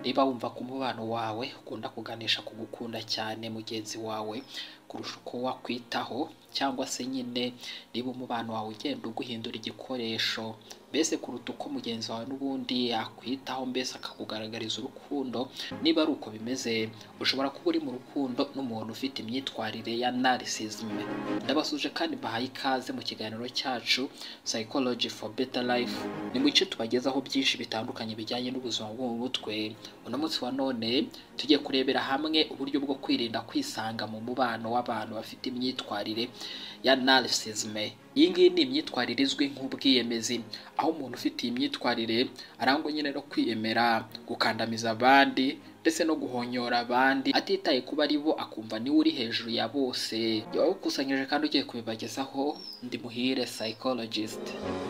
niba wumva ko umubano wawe ukunda kuganisha ku gukunda cyane mugenzi wawe kurusha uko wakwitaho cyangwa se nyine niba umubano wawe ugenda uguhindura igikoresho mbese kuruta uko mugenzi wawe n'ubundi yakwitaho mbese akakugaragariza urukundo niba ari uko bimeze ushobora kuba uri mu rukundo n'umuntu ufite imyitwarire ya narisizimu ndabasuje kandi bahaye ikaze mu kiganiro cyacu psychology for better life ni mu gice tubagezaho byinshi bitandukanye bijyanye n'ubuzima bwo mu mutwe uno munsi wa none tugiye kurebera hamwe uburyo bwo kwirinda kwisanga mu mubano w'abantu bafite imyitwarire ya narisizimu iyi ngiyi ni imyitwarire izwi nk'ubwiyemezi aho umuntu ufite iyi myitwarire arangwa nyine no kwiyemera gukandamiza abandi ndetse no guhonyora abandi atitaye kuba ari bo akumva niwe uri hejuru ya bose yawukusanyije kandi ugiye kubibagezaho ndi muhire psychologist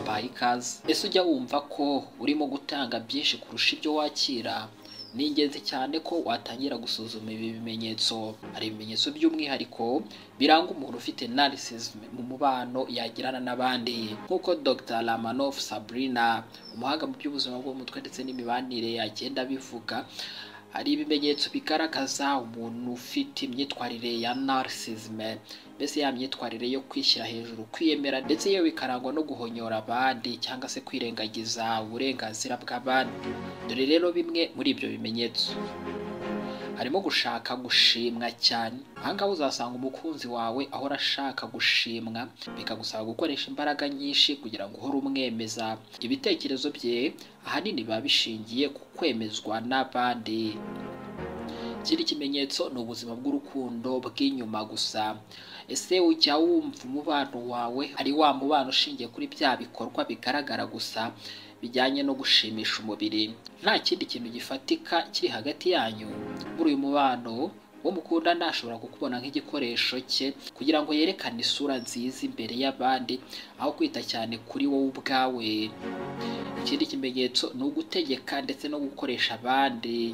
mbaye ikaze ese ujya wumva ko urimo gutanga byinshi kurusha ibyo wakira ni ingenzi cyane ko watangira gusuzuma ibi bimenyetso hari ibimenyetso by'umwihariko biranga umuntu ufite narcissism mu mubano yagirana n'abandi nk'uko Dr Ramanoff Sabrina umuhanga mu by'ubuzima bwo mu mutwe ndetse n'imibanire yagenda abivuga hari ibimenyetso bigaragaza umuntu ufite imyitwarire ya narcissism mbese ya myitwarire yo kwishyira hejuru kwiyemera ndetse yewe bikarangwa no guhonyora abandi cyangwa se kwirengagiza uburenganzira bw'abandi dore rero bimwe muri ibyo bimenyetso harimo gushaka gushimwa cyane ahangaha uzasanga umukunzi wawe ahora ashaka gushimwa bikagusaba gukoresha imbaraga nyinshi kugira ngo uhore umwemeza ibitekerezo bye ahanini biba bishingiye ku kwemezwa n'abandi ikindi kimenyetso ni ubuzima bw'urukundo bw'inyuma gusa ese ujya wumva umubano wawe ari wa mubano ushingiye kuri bya bikorwa bigaragara gusa bijyanye no gushimisha umubiri nta kindi kintu gifatika kiri hagati yanyu muri uyu mubano uwo mukunda ntashobora kukubona nk'igikoresho cye kugira ngo yerekane isura nziza imbere y'abandi aho kwita cyane kuri wowe ubwawe ikindi kimenyetso ni ugutegeka ndetse no gukoresha abandi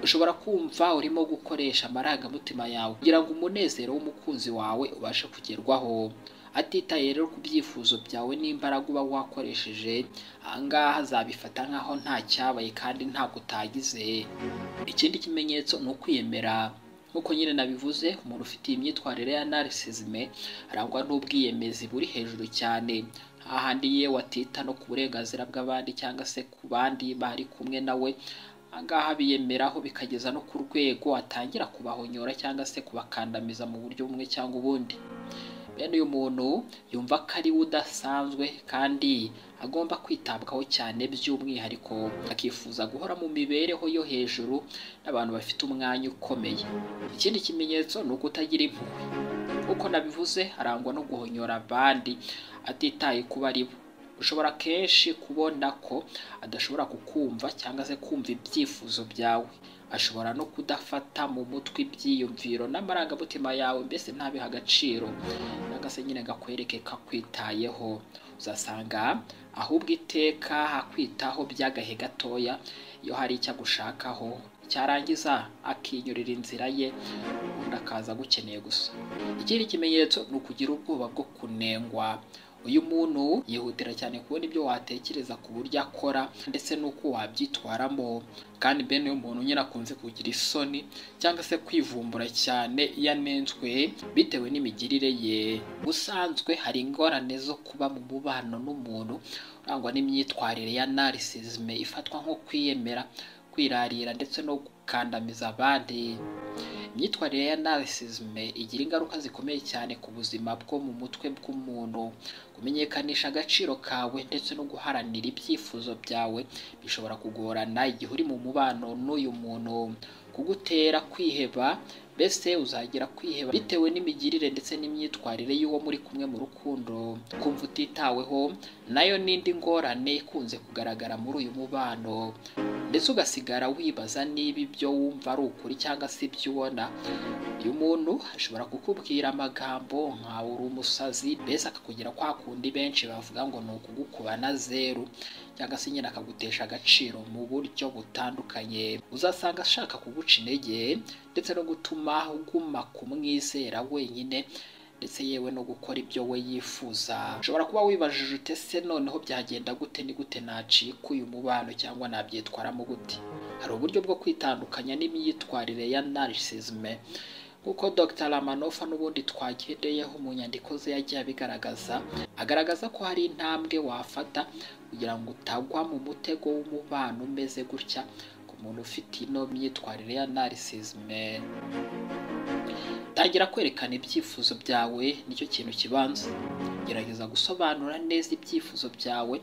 ushobora kumva urimo gukoresha amarangamutima yawe kugira ngo umunezero w'umukunzi wawe ubashe kugerwaho atitaye rero ku byifuzo byawe n'imbaraga uba wakoresheje ahangaha azabifata nk'aho nta cyabaye kandi ntabwo utagize ikindi kimenyetso ni ukwiyemera nk'uko nyine nabivuze umuntu ufite iyi myitwarire ya narisizime arangwa n'ubwiyemezi buri hejuru cyane hahandi ye watita no ku burenganzira bw'abandi cyangwa se ku bandi bari kumwe nawe ahangaha biyemeraho bikageza no ku rwego atangira kubahonyora cyangwa se kubakandamiza mu buryo bumwe cyangwa ubundi bene uyu muntu yumva ko ari we udasanzwe kandi agomba kwitabwaho cyane by'umwihariko akifuza guhora mu mibereho yo hejuru n'abantu bafite umwanya ukomeye ikindi kimenyetso ni ukutagira impuhwe nk'uko nabivuze arangwa no guhonyora abandi atitaye kuba ari bo ushobora kenshi kubona ko adashobora kukumva cyangwa se kumva ibyifuzo byawe ashobora no kudafata mu mutwe ibyiyumviro n'amarangamutima yawe mbese ntabihe agaciro cyangwa se nyine gakwereke kakwitayeho uzasanga ahubwo iteka hakwitaho by'agahe gatoya iyo hari icyo agushakaho cyarangiza akinyurira inzira ye ubundi akaza agukeneye gusa ikindi kimenyetso ni ukugira ubwoba bwo kunengwa uyu muntu yihutira cyane kubona ibyo watekereza ku buryo akora ndetse n'uko wabyitwaramo kandi bene uyu muntu nyine akunze kugira isoni cyangwa se kwivumbura cyane yanenzwe bitewe n'imigirire ye ubusanzwe hari ingorane zo kuba mu mubano n'umuntu urangwa n'imyitwarire ya narisizime ifatwa nko kwiyemera kwirarira ndetse no gukandamiza abandi imyitwarire ya narisizime igira ingaruka zikomeye cyane ku buzima bwo mu mutwe bw'umuntu kumenyekanisha agaciro kawe ndetse no guharanira ibyifuzo byawe bishobora kugorana igihe uri mu mubano n'uyu muntu kugutera kwiheba mbese uzagira kwiheba bitewe n'imigirire ndetse n'imyitwarire y'uwo muri kumwe mu rukundo kumva utitaweho nayo n'indi ngorane ikunze kugaragara muri uyu mubano ndetse ugasigara wibaza niba ibyo wumva ari ukuri cyangwa se ibyo ubona uyu muntu ashobora kukubwira amagambo nkawe uri umusazi mbese akakugira kwa kundi benshi bavuga ngo ni ukugukubana zeru cyangwa se nyine akagutesha agaciro mu buryo butandukanye uzasanga ashaka kuguca intege ndetse no gutuma uguma kumwizera wenyine ndetse yewe no gukora ibyo we yifuza ushobora kuba wibajije ute se noneho byagenda gute ni gute nacika uyu mubano cyangwa nabyitwaramo gute hari uburyo bwo kwitandukanya n'imyitwarire ya narcissisme nk'uko Dr Ramanofa n'ubundi twagendeyeho mu nyandiko ze yagiye abigaragaza agaragaza ko hari intambwe wafata kugira ngo utagwa mu mutego w'umubano umeze gutya ku muntu ufite ino myitwarire ya narcissisme tangira kwerekana ibyifuzo byawe nicyo kintu kibanza gerageza gusobanura neza ibyifuzo byawe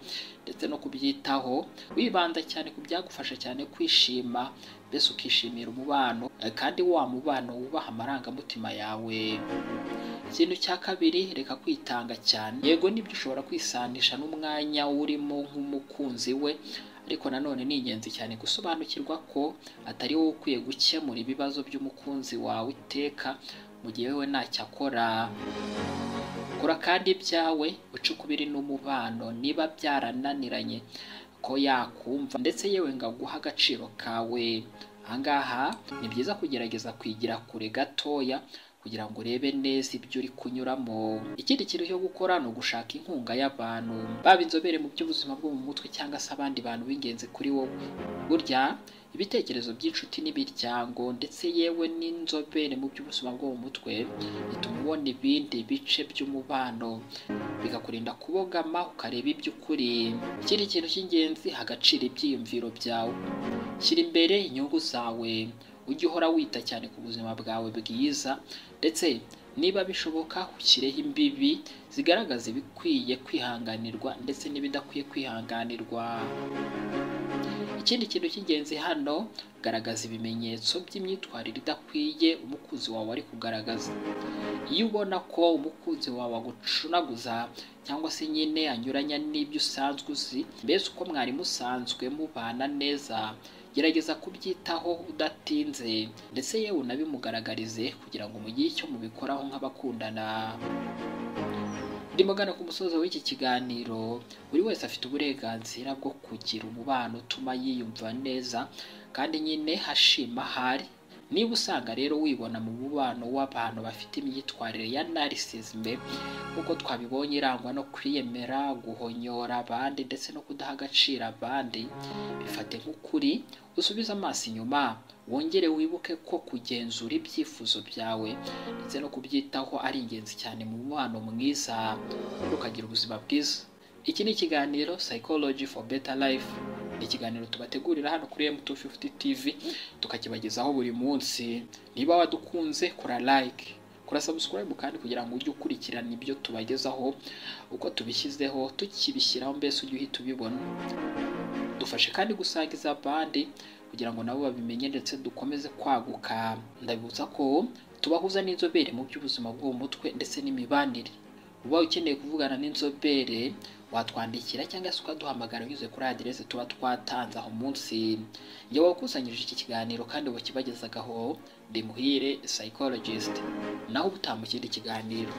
ndetse no kubyitaho wibanda cyane ku byagufasha cyane kwishima mbese ukishimira umubano kandi wa mubano wubaha amarangamutima yawe ikintu cya kabiri reka kwitanga cyane yego nibyo ushobora kwisanisha n'umwanya urimo nk'umukunzi we ariko nanone ni ingenzi cyane gusobanukirwa ko atari wowe ukwiye gukemura ibibazo by'umukunzi wawe iteka mu gihe we ntacyo akora kora kandi ibyawe uce ukubiri n'umubano niba byarananiranye ko yakumva ndetse yewe ngo aguhe agaciro kawe ahangaha ni byiza kugerageza kwigira kure gatoya kugira ngo urebe neza ibyo uri kunyuramo ikindi kintu cyo gukora ni ugushaka inkunga y'abantu baba inzobere mu by'ubuzima bwo mu mutwe cyangwa se abandi bantu b'ingenzi kuri wowe burya ibitekerezo by'inshuti n'imiryango ndetse yewe n'inzobere mu by'ubuzima bwo mu mutwe bituma ubona ibindi bice by'umubano bikakurinda kubogama ukareba iby'ukuri ikindi kintu cy'ingenzi hagaciro ibyiyumviro byawe shyira imbere inyungu zawe ujye uhora wita cyane ku buzima bwawe bwiza ndetse niba bishoboka ushyireho imbibi zigaragaza ibikwiye kwihanganirwa ndetse n'ibidakwiye kwihanganirwa ikindi kintu cy'ingenzi hano garagaza ibimenyetso by'imyitwarire idakwiye umukunzi wawe ari kugaragaza iyo ubona ko umukunzi wawe agucunaguza cyangwa se nyine anyuranya n'ibyo usanzwe uzi mbese uko mwari musanzwe mubana neza gerageza kubyitaho udatinze ndetse yewe unabimugaragarize kugira ngo mugire icyo mubikoraho nk'abakundana ndimugana ku musozo w'iki kiganiro buri wese afite uburenganzira bwo kugira umubano utuma yiyumva neza kandi nyine hashima hari niba usanga rero wibona mu mubano w'abantu bafite imyitwarire ya narcissisme nk'uko twabibonye irangwa no kwiyemera guhonyora abandi ndetse no kudaha agaciro abandi bifate nk'ukuri usubize amaso inyuma wongere wibuke ko kugenzura ibyifuzo byawe ndetse no kubyitaho ari ingenzi cyane mu mubano mwiza ukagira ubuzima bwiza iki ni ikiganiro psychology for better life ikiganiro tubategurira hano kuri M250 TV tukakibagezaho buri munsi niba wadukunze kora like kora subscribe kandi kugira ngo ujye ukurikirana ibyo tubagezaho uko tubishyizeho tukibishyiraho mbese ujye uhita ubibona dufashe kandi gusangiza abandi kugira ngo nabo babimenye ndetse dukomeze kwaguka ndabibutsa ko tubahuza n'inzobere mu by'ubuzima bwo mu mutwe ndetse n'imibanire uba ukeneye kuvugana n'inzobere watwandikira cyangwa se ukaduhamagara unyuze kuri aderese tuba twatanze aho munsi njye wakusanyirije iki kiganiro kandi wakibagezagaho ndi muhire psychologist naho ubutaha mu kindi kiganiro